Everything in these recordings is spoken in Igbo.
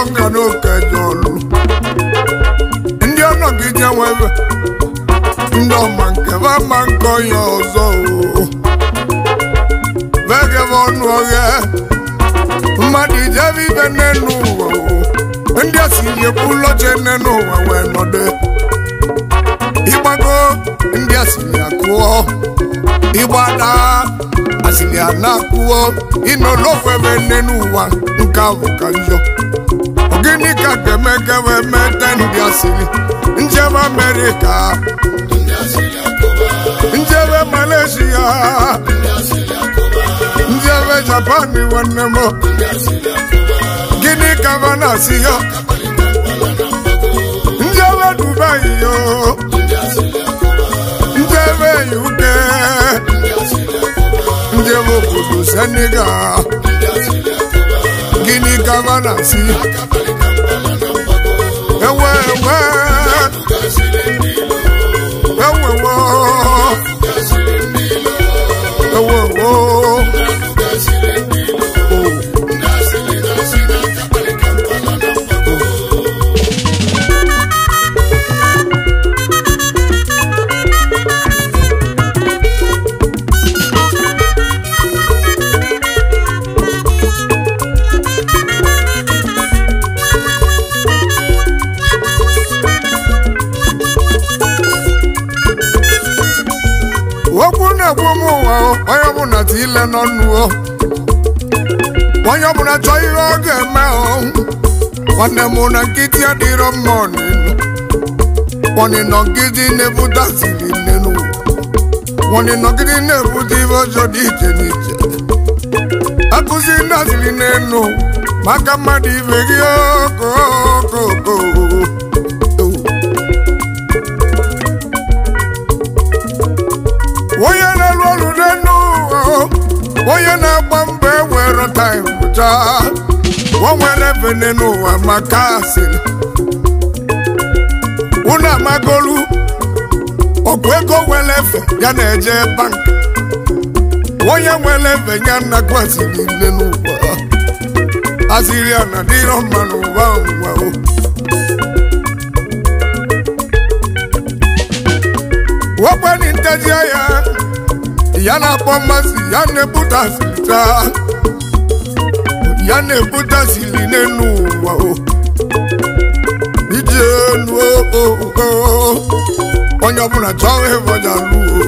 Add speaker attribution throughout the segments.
Speaker 1: nga n'oke jọlụ ndị ọnọgide nwebe ndị ọma nke ba ma nkọ ya ọzọ o vegebe ọnụ ọghịa mmadụ ijebe ibe nne n'ụwa o ndị a si ekwu ụlọche nne n'ụwa wee nọdụ ịgbago ndị a siri akụọ ịgbada asịrị a na-akụọ ịnọlọfebe nne n'ụwa nke ahụ ka njọ gịnị ka ga-eme gawe mete ndị asịrị njebe amerịka njebe malaysia njebe japan nwanne m gịnị ka va na-asị ya njebe dubai yo njebe uk njebe obodo senegal gịnị ka va na-asị ewe ewe ewewo ewewo okwu na-ekwu m ụwa o, onye ọbụla ti ile n'ọnụ o onye ọbụla chọọ ihe ọ ga-eme o nwanne m na nkịtị adịrọ mma ọnịnụ nwanyị nọgide na-ebute asịrị nne n'ụwa nwanyị nọgide na-ebute ihe ọjọọ dị iche n'iche akụzi ndị asịrị n'enu maka mmadụ ibe gị okokoko onye na-alụ ọrụ n'enu ụwa onye na-agba mbọ ewere taim chaa o nwere bene n'ụwa maka asịrị unu amagolu ọgwụ ego nwere efe ya na-eje bank onye nwere efe ya nnakwu asịrị nne n'ụwa asịrị a na dịrọ mma n'ụwa ụwa o wekweni nteji ya ya na-akpọ mmasị ya na-ebute asịrị taa ya na-ebute asịrị n'elu ụwa o iji elu o o o onye ọbụla chọọ ịbọja luo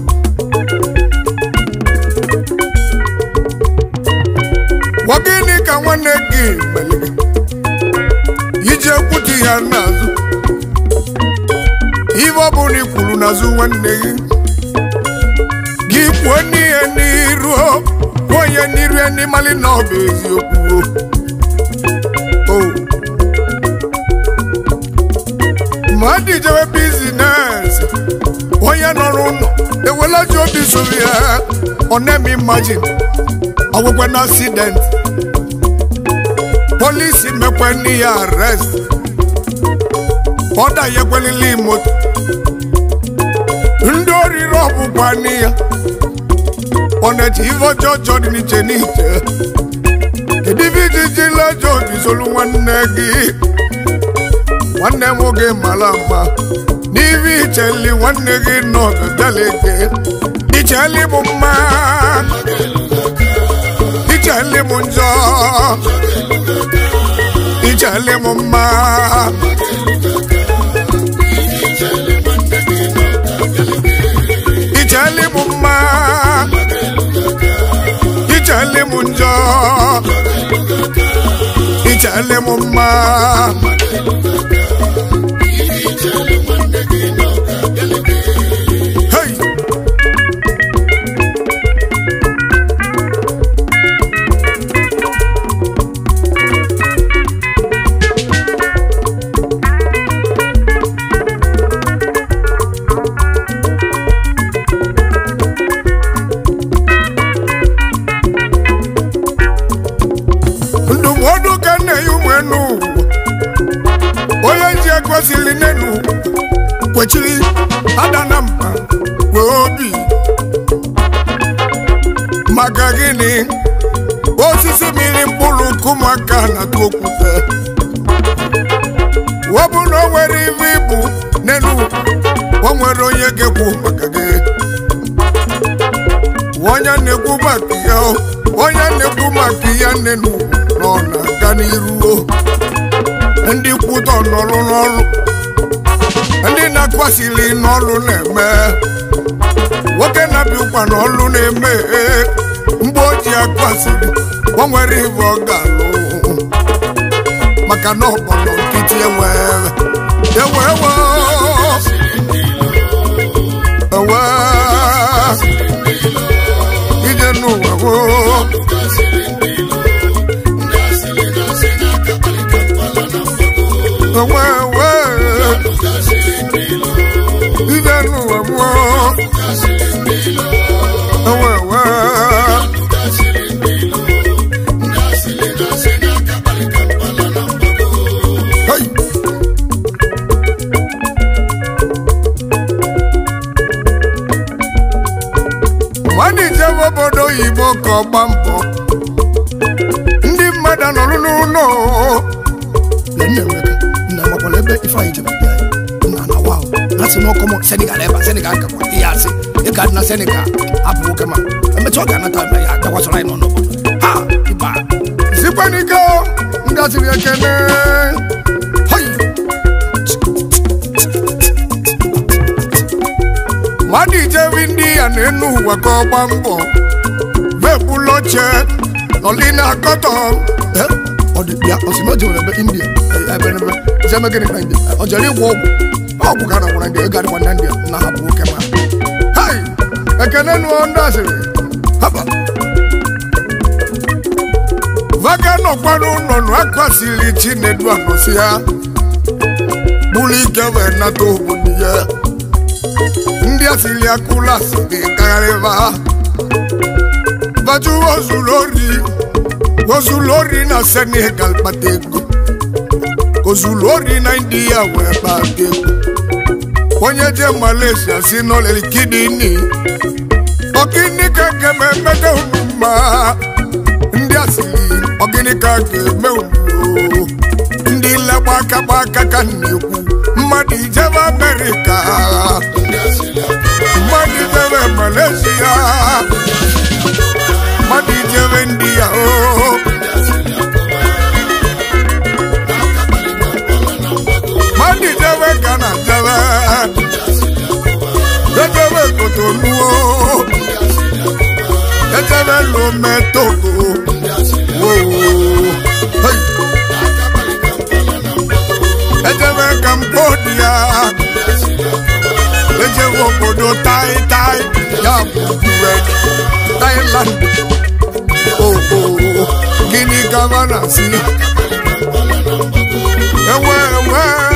Speaker 1: gwa gịnị ka nwanne gị mere gị iji ekwuchi ya n'azụ ife ọ bụla i kwuru n'azụ nwanne gị gị kwuo n'ihe n'iru kwuo onye n'iru ya n'ịmalị na ọ bụ eziokwu o ma dị jewe bizines onye nọrọ ụlọ ewela ji obi soro ya ọ na-eme imajin ọgwụgwe na accident polisi mekwe n'ihe arrest ọda ya ekwelili moto ndị oriri ọbụkwa n'iya ọ na-eji ife ọjọọ ọjọọ dị n'iche n'iche kedu ife iji jila ọjọọ jizolu nwanne gị nwanne m oge mara mma n'ife icheli nwanne gị nọ gagalege icheli bụ mma icheli m njọ icheli m mma icheli m mma icheli m njọ icheli m mma hey! ndụmọdụ ka nna ya ụmụ enu onye ji ekwesịrị n'enu kwechiri ada na mba wee obi maka gịnị osisi mmiri mkpụrụ kụmaka na-atụ okwute bụ na o nwere ibe ibu n'elu o nwere onye ga-ekwu maka gị onye na-ekwu maka ya onye na-ekwu maka ya n'elu nọ na-aga n'iru ndị kwụtọ n'ọrụ n'ọrụ ndị na-akwasịrị n'ọrụ na-eme nwoke na-abịa ụkwa n'ọrụ na-eme mgbe o ji akwasịrị o nwere ibe ọ ga-alụ maka na ọkpọrọ nkịtị enwe ewe ewe ewe ije n'ụwa woo ewe ewe ije n'ụwa woo ewe ewe Hey! mmadụ ijebe obodo oyibo ka ọ gba mbọ ndị mmadụ nọrụ n'ụlọ
Speaker 2: Lee nne Emeka, nna amakwala ebe Ifeanyị jebe bịa ya. Nna na wa na sị n'ọkụ m Senegal ebe a Senegal gakwa ihe asị ịga na Senegal apụ nwoke ma emecha ọ ga-anata na ya dakwasara anyị nọ n'obodo ha ịba
Speaker 1: sikwanike ngaziri ekene
Speaker 2: hoi
Speaker 1: mmadụ ijebe ndị ya na-enu ụwa ka ọ gba mbọ vebụlụ oche nọli na akọtọ
Speaker 2: Eh, ọ dị bịa ọ sị na o jewere ebe India eh, ebe ebe jeme gịnị na India ọ jere ịgwọ ọgwụ ọgwụ ka a na-agwara ndị ego adịkwa na India na hapụ nwoke ma
Speaker 1: hai ekene nụọ ndị asịrị
Speaker 2: haba
Speaker 1: vaga nọkwa n'ụlọ nụ akwasịrị chinedu anọsi ya bụrụ ike wee nata obodo ya ndị asịrị akụla asịrị gagharịba baju ozuru ori ozuru ori na senegal kpata ego ozuru ori na india wee kpata ego onye je malaysia si n'olili kidini ọgịnị ka ga-eme mmede unu mma ndị asịrị ọgịnị ka ga-eme unu ndị legba aka gba aka ka m na-ekwu mmadụ ijebe amerịka mmadụ ijebe malaysia mmadụ ijebe ndị ya o mmadụ ijebe gana jebe ejebe kotonuo ejebe lome togo wo hey. ejebe cambodia ejebe obodo tai tai ya bụ US, Thailand oh, oh. gịnị gavana si ewe ewe